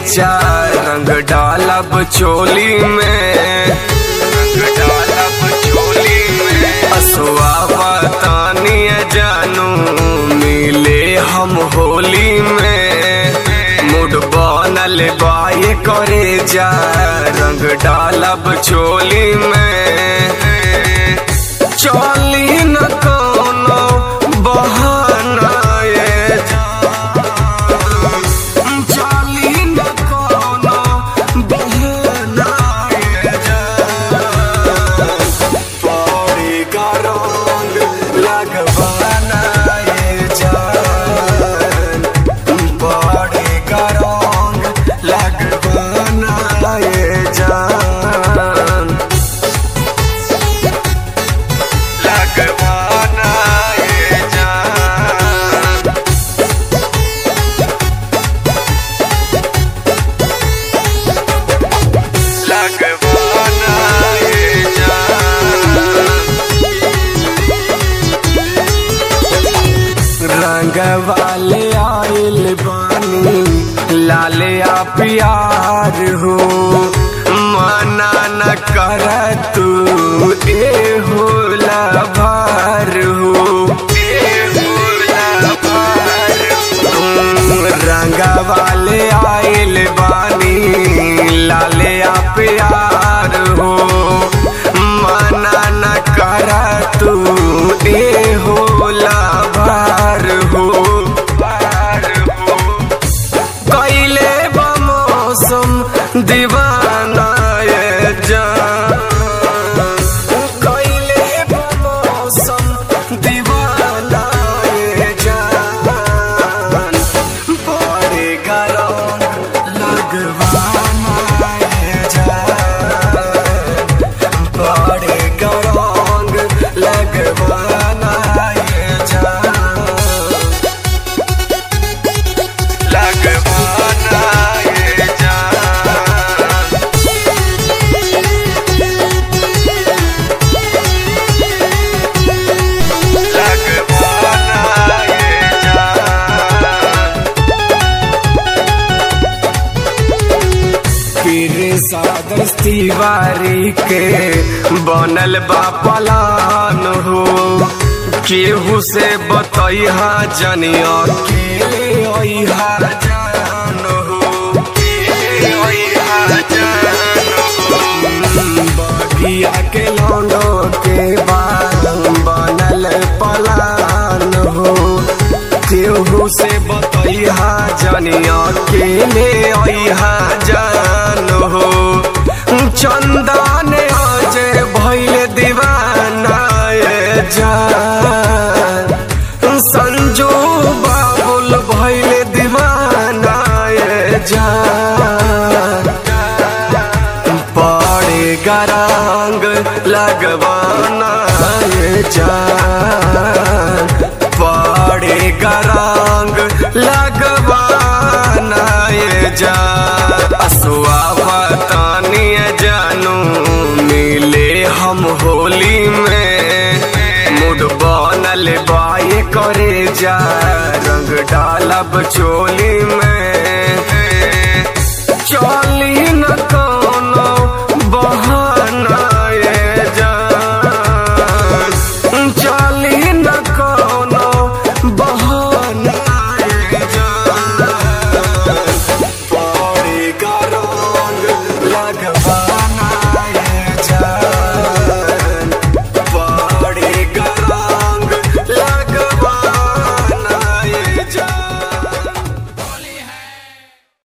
जा रंग डालब चोली में रंग डालब चोली में असुआ बतानी जानू मिले हम होली में मुड बनल बाए करे जा रंग डालब चोली में चली न कोनो बहाना ये चली न कोनो बहाना ये पौड़ी का रंग लगवाना ये जान पौड़ी का रंग लगवाना ये जान लगवाना ये जान लगवाना ये जान रंग वाले आइल बानी लाले आ प्यार हो मना न कर तू ए हो लभार हो ए हो लभार हो। रंग वाले आइल बानी लाले आ प्यार हो मना न कर तू ए हो लाभार हो कैले मौसम दीवाना ये जान कैले मौसम दीवाना ये जान बड़े गरम लगवाना ये जान बड़े गरम लगवाना ये जान लगवाना ये जान लगवाना ये जान पीर सादस तिवारी के बनल बा पलान हो केहू से बतैहा जनिया अकेले अइहा जान हो अकेले अइहा जान हो बगिया के लौंडो के बाल बनल पलान हो केहू से बतैहा जनिया अकेले अइहा जान हो चंदन अजय भैल दीवाना ये जान संजू बाबुल भैल दीवाना ये जान पड़े गरंग लगवाना ये जान पड़े गरंग लगवाना ये जान असुआ बतानी जानू मिले हम होली में मुड बनल बाए करे जा रंग डालब चोली में चली